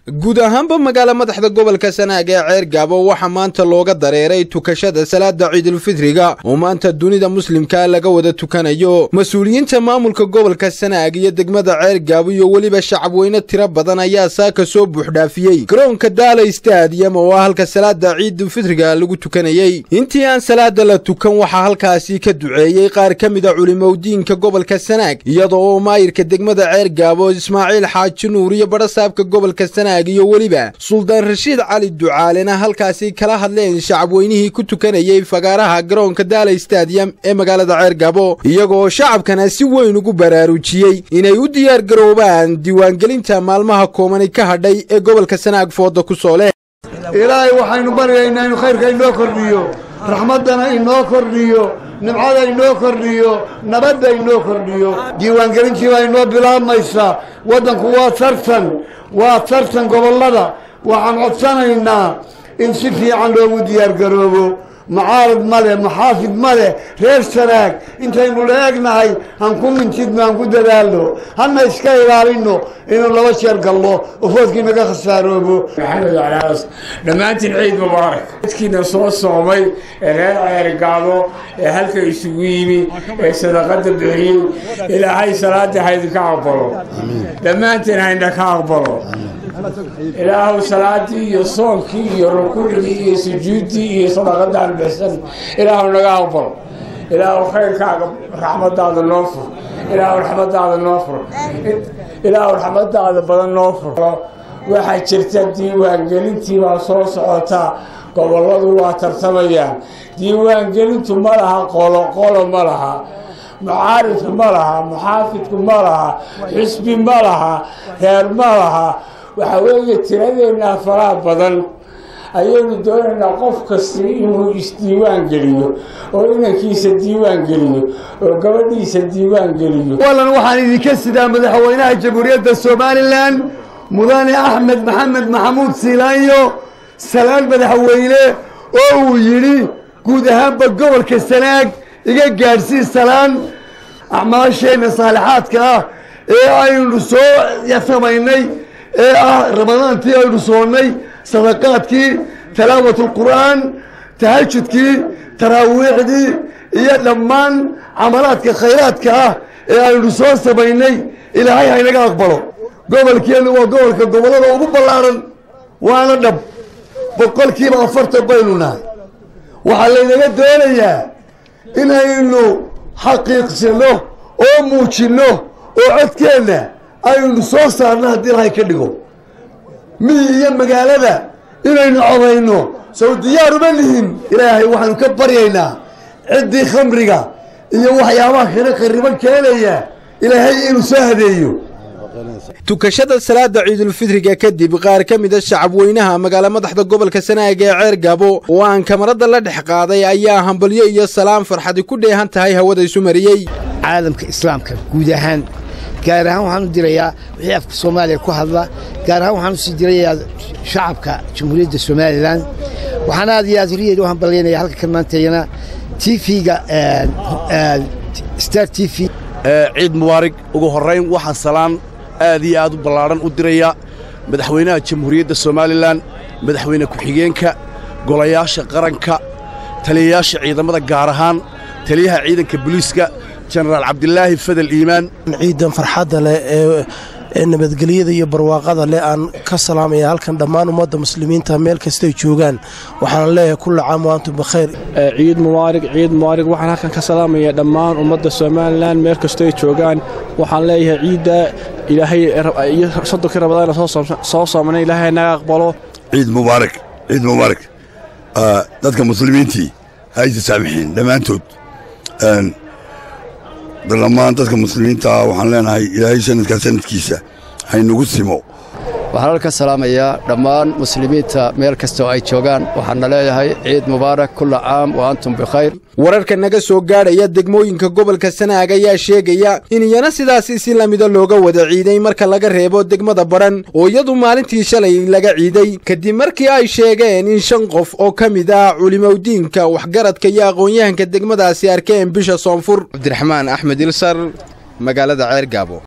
guud ahaanba magaala madaxda gobolka sanaag ee ceer gaabo waxaa maanta looga dareeray tukashada salaada ciidulfitriga oo maanta dunida muslimka laga wada tukanayo mas-uuliyiinta maamulka gobolka sanaag iyo degmada ceer gaabo iyo weliba shacabweyne tiro badan ayaa saaka soo buuxdhaafiyey garoonka daala stadium oo ah halka salaada ciidulfitriga lagu tukanayey intii aan salaada la tukan waxaa halkaasi ka duceeyey qaar ka mida culimowdiinka gobolka sanaag iyada oo maayirka degmada ceer gaabo ismaaciil xaaji nuur iyo badhasaabka gobolka sanaag iyo weliba suldaan rashiid cali ducaalena halkaasi kala hadleen shacabweynihii ku tukanayey fagaaraha garoonka daala stadium ee magaalada ceer gaabo iyagoo shacabkana si weyn ugu baraarujiyey inay u diyaar garoobaan diiwaangelinta maalmaha koomani ka hadhay ee gobolka sanaag fooda ku soo leh ilaahay waxaynu baryaynaa inuu khayrka inoo kordhiyo raxmaddana inoo kordhiyo nimcada inoo kordhiyo nabadda inoo kordhiyo diiwaangelintii baa inoo bilaabmaysaa waddanku waa tartan waa tartan gobollada waxaan codsanaynaa in si fiican loogu diyaargaroobo mucaarad ma leh muxaafid ma leh reer sanaag intaynu la egnahay han ku mintidno han ku dadaalno hana iska ilaalinno inuu laba jeer gallo oo foodkii naga khasaaroobo maxamed calaas dhammaantiin ciid mubaarak dadkiina soo soomay ee reer ceergaabo ee halka isugu yimi ee sadaqada bixiyey ilaahay salaada haydinka aqbalo dhammaantiin hayna ka aqbalo ilaahu salaadii iyo soonkii iyo rukuucdii iyo sujuuddii iyo sadaqadaan bixsan ilaahu naga aqbalo ilaahu khayrkaaga raxmadaada noo fur ilaahu raxmadaada noo fur ilaahu raxmadaada badan noo fur waxaa jirta diiwaangelintii baa soo socotaa gobolladu waa tartamayaan diiwaangelintu ma laha qolo qolo ma laha mucaaridku ma laha muxaafidku ma laha xisbi ma laha reer ma laha waxaa weeye tiradeennaa faraha badan ayaynu doonaynaa qof kasta inuu isdiiwaan geliyo oo inankiisa diiwaan geliyo oo gabadhiisa diiwaan geliyo wallan waxaan idinka sidaa madaxweynaha jamhuuriyadda somalilan mudane axmed maxamed maxamuud siilaanyo salaan madaxweyne oo uu yidhi guud ahaanba gobolka sanaag iga gaadhsii salaan acmaasheenna saalixaadka ah ee aynu soo samaynay ee ah ramadaantii aynu soonnay sadaqaadkii talaawat alqur'aan tahajudkii taraawiixdii iyo dhammaan camalaadka khayraadka ah ee aynu soo samaynay ilaahay haynaga aqbalo gobolkeennu waa gobolka gobollada ugu ballaadhan waana dhab boqolkiiba afartan baynu nahay waxaa laynaga doonayaa inaynu xaqiiqsino oo muujinno oo codkeenna aynu soo saarno haddii ilahay ka dhigo miyi iyo magaalada inaynu codayno sow diyaar uma lihin ilaahay waxaanu ka baryaynaa ciddii khamriga iyo waxyaabaha kale khariban keenaya ilaahay inuu soo hadeeyo tukashada salaada ciidulfitriga kadib qaar ka mida shacabweynaha magaala madaxda gobolka sanaag ee ceer gaabo oo aan kamarada la dhex qaaday ayaa hambalyo iyo salaam farxadi ku dheehan tahay hawada isu mariyey caalamka islaamka guud ahaan gaar ahaan waxaan u dirayaa wixii afka soomaaliya ku hadla gaar ahaan waxaan usii dirayaa shacabka jamhuuriyadda somalilan waxaan aad iyo aad horiyeeda u hambalyaynaya halka kan maantayana tv-ga star t v ciid mubaarig ugu horrayn waxaan salaan aad iyo aad u ballaadhan u diraya madaxweynaha jamhuuriyadda somalilan madaxweyne ku-xigeenka golayaasha qaranka taliyayaasha ciidamada gaar ahaan taliyaha ciidanka booliiska jenaraal cabdilaahi fadel iimaan ciidan farxadda leh ee nabadgelyada iyo barwaaqada leh aan ka salaamaya halkan dhammaan ummadda muslimiinta meel kastay joogaan waxaana leeyahay kulla caam wa antum bikhayr ciid mubaarig ciid mubaarig waxaan halkan ka salaamaya dhammaan ummadda somalilan meel kastoy joogaan waxaan leeyahay ciidda ilaahay iyo soddonkii rabadaana soo soomana ilaahay naga aqbalo ciid mubaarig ciid mubaarig dadka muslimiintii ha isa saamixiin dhammaantood dhammaan dadka muslimiinta ah waxaan leenahay ilaahay sanadkaa sanadkiisa haynugu simo waxaan halka salaamayaa dhammaan muslimiinta meel kastoo ay joogaan waxaana leeyahay ciid mubaarak kulla caam wa antum bikhayr wararka naga soo gaadhaya degmooyinka gobolka sanaag ayaa sheegaya in iyana sidaasi si lamida looga wada ciiday marka laga reebo degmada badhan oo iyadu maalintii shalay laga ciiday kadib markii ay sheegeen in shan qof oo ka mid ah culimowdiinka waxgaradka iyo aqoon-yahanka degmadaasi arkeen bisha soonfur cabdiraxmaan axmed ilsar magaalada ceer gaabo